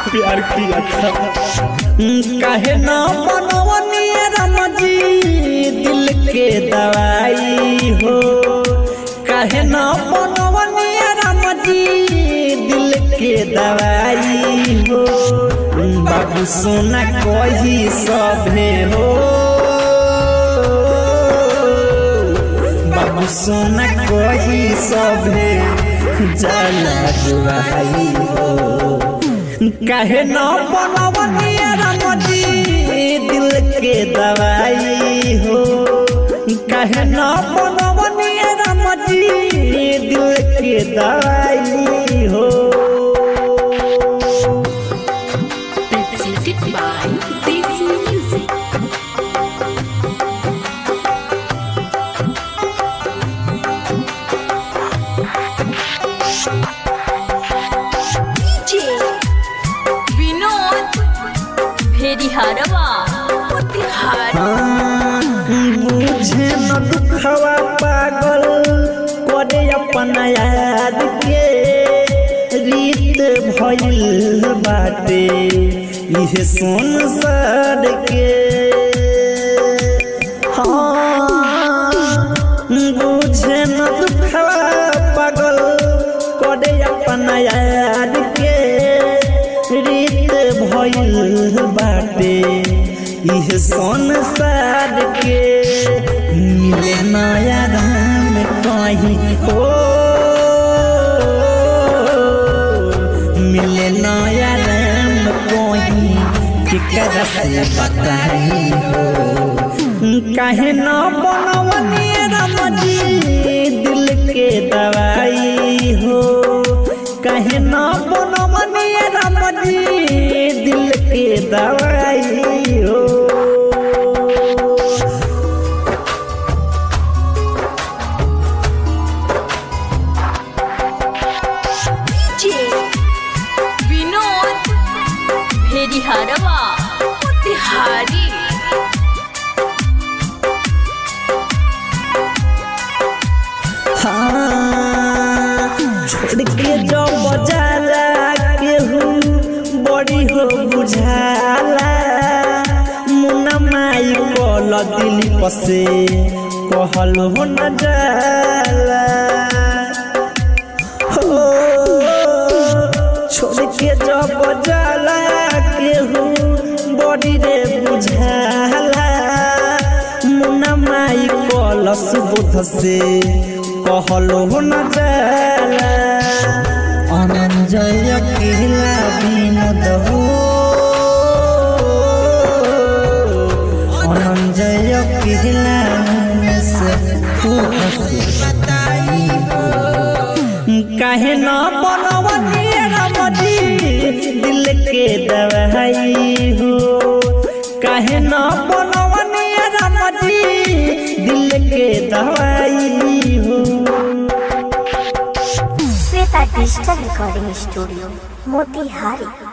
प्यार किया था कहे ना बनवनी राम जी दिल के दवाई हो कहे ना बनवनी राम जी दिल के दवाई हो बाबू सोना कही सभे हो बाबू सोना कही सभे जाला दुआई हो कहे न बनवनी राम जी दिल के दवाई हो कहे न बनवनी राम जी दिल के दवाई हो Presented by Desi Music. DJ Vinod Bhedi Harwa Motihari मुझे न दुखवा पागल करे अपन याद के रीत भइल बाटे इहे संसार के हाँ मुझे न दुखवा पागल करे अपन याद के रीत भइल बाटे इह संसार के मिले नया राम कहीं हो मिले नया राम कहीं केकरा से बताई हो कहे न बनवनी राम जी दिल के दवाई हो कहे न बनवनी राम जी दिल के दवाई हो DJ Vinod Bhedi Harwa Motihari हाँ, छोड़ के जो बजाला केहू बड़ी हो बुझाला मुन्ना माई कल दिल पसे कहल हो न जाला हो छोड़ के जो बजाला केहू बड़ी रे बुझाला मुन्ना माई कल सुबोध से कहलो न जाला अनंजय अकेला विनोद हो अनंजय अकेला से तू हंसी बताई हो काहे न बनवनी राम जी दिल के दवाई हो काहे न बनवनी राम जी दिल के दवाई हो Shweta digital recording studio Motihari